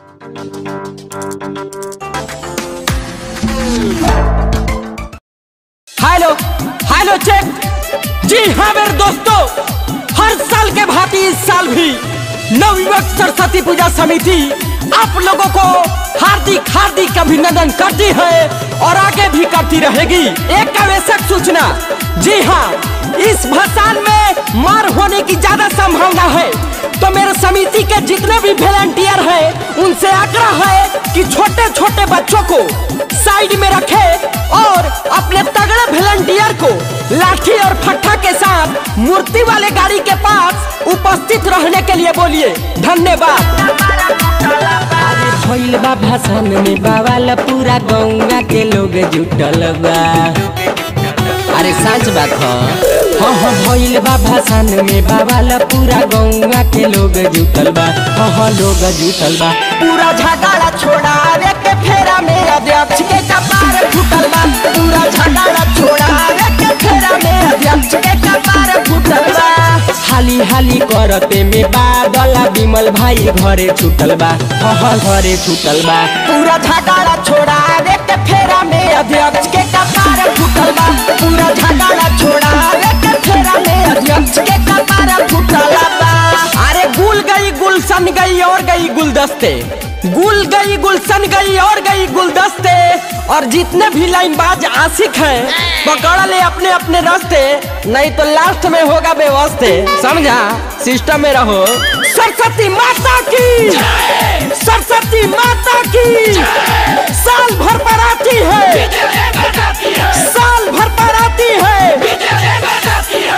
Hello hello check जी हाँ मेरे दोस्तों हर साल के भांति इस साल भी नवयुवक सरस्वती पूजा समिति आप लोगों को हार्दिक हार्दिक अभिनंदन करती है और आगे भी करती रहेगी एक आवश्यक सूचना जी हाँ इस भसान में मार होने की ज्यादा संभावना है तो मेरे समिति के जितने भी वॉलंटियर हैं उनसे आग्रह है कि छोटे छोटे बच्चों को साइड में रखे और अपने तगड़े वॉलंटियर को लाठी और फट्टा के साथ मूर्ति वाले गाड़ी के पास उपस्थित रहने के लिए बोलिए धन्यवाद अरे भइल बा भाषण में बावाल पूरा गौवा के लोग जुटल बा अरे सच बात ह हाँ हाँ भइल बा भाषण में बावाल पूरा गौवा के लोग जुटल बा हाँ हाँ लोग जुटल बा पूरा झगड़ा छोड़ावे के फेरा में अध्यक्ष के कपार फूटल बा पूरा झगड़ा छोड़ावे के फेरा में अध्यक्ष के कपार फूटल बा हाली हाली करते में बादल विमल भाई घरे छूटल बा हाँ हाँ घरे छूटल बा पूरा झगड़ा छोड़ावे के फेरा में अध्यक्ष के कपार फूटल बा पूरा झगड़ा छोड़ावे के फेरा में अध्यक्ष के कपार फूटल बा अरे गुल गई गुलशन गई और गई गुलदस्ते गुल गई गुलशन गई और गई गुलदस्ते और जितने भी लाइनबाज आशिक हैं पकड़ ले अपने अपने रास्ते नहीं तो लास्ट में होगा बेवस्ते समझा सिस्टम में रहो सरस्वती माता की सरस्वती माता की साल भर पर आती है साल भर पर आती है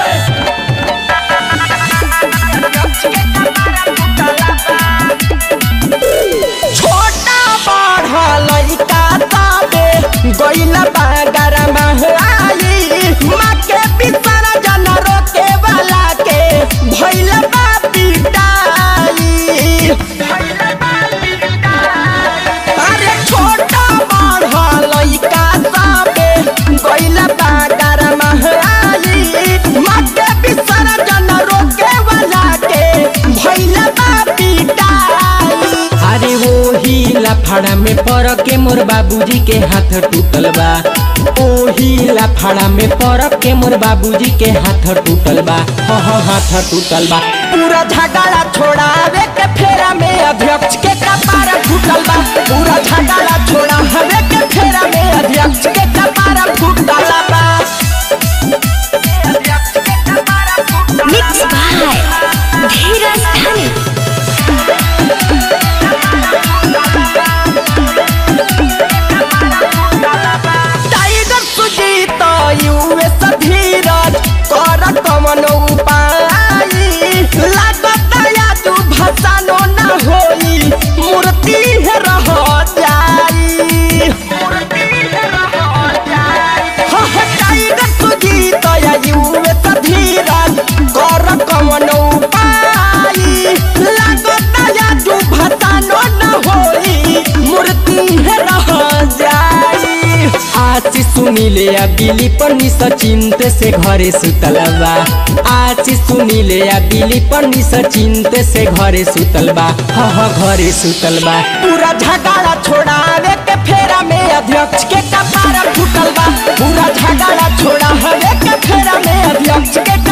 छोटा बड़ा लड़का ताबे गइला बागर महलाई माँ के पितर जन रोके वाला के भइल बा पिटाई अरे छोटा बड़ा लड़का ताबे गइला बागर महलाई माँ के पितर जन रोके वाला के भइल बा पिटाई अरे वो ही लफड़ा में पर के मोर बाबूजी के हाथ टूटल बा ओ ही लफड़ा में पर के मोर बाबूजी के हाथ टूटल बा हाँ हाँ हाथ टूटल बा पूरा झगड़ा छोड़ावे के फेरा में अध्यक्ष के कपार फूटल बा पूरा झगड़ा छोड़ावे के फेरा में अध्यक्ष के कपार फूटल बा Mixed by Dheeraj Dhani. Tiger Sujeet US Dheeraj कर कमन उपाय लागत या तू भसानो न होई मूर्ति है रह जाई हाँ, हाँ, टाइगर सुजीत या यूएस धीरज कर कमन उपाय लागत या तू भसानो न होई मूर्ति है रह जाई आची सुनीले आ बिली पन्नी सचिंत से घरे सुतल बा आची सुनीले आ बिली पन्नी सचिंत से घरे सुतल बा हाँ हाँ घरे सुतल बा पूरा झगड़ा छोड़ावे के फेरा में अध्यक्ष के कपार फूटल बा पूरा झगड़ा छोड़ावे के फेरा में अध्यक्ष के